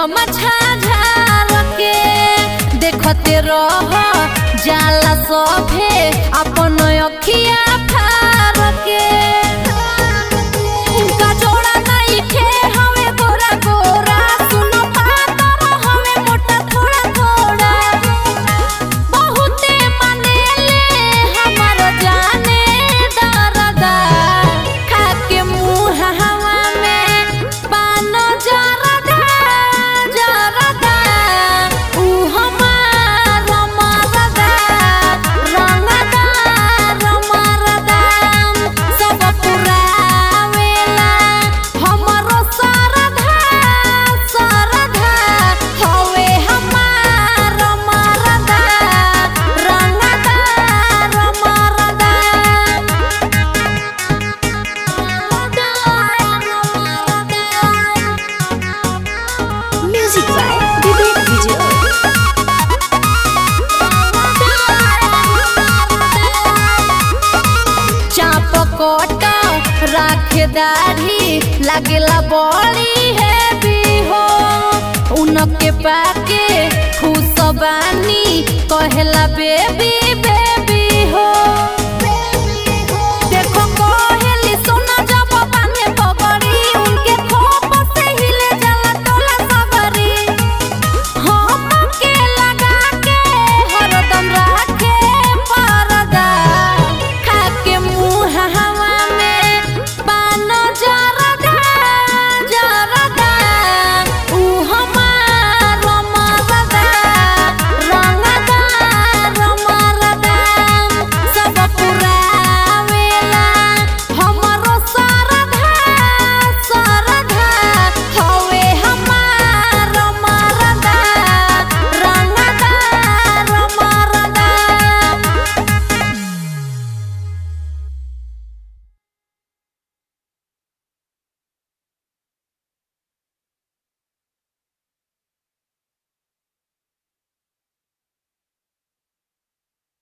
गमछा झार के देखते रह जाला सभे अपन अखिया फार के उनका जोड़ा नइखे हवे गोरा गोरा सुनो पातर हवे मोटा थोड़ा थोड़ा बहुते मनेले हमर जाने दरदा खाके मुंह हवा में पान जरदा जरदा ऊ हमार मरदा रंगदा रमरदा सब पुरावेला हमरो सरधा सरधा हवे हमार मरदा रंगदा रमरदा Music by Vivek Vijay. चाप कोट राखे दाढ़ी लागेला बड़ी है हो उनके पाके खुश बानी कहेला बेबी बे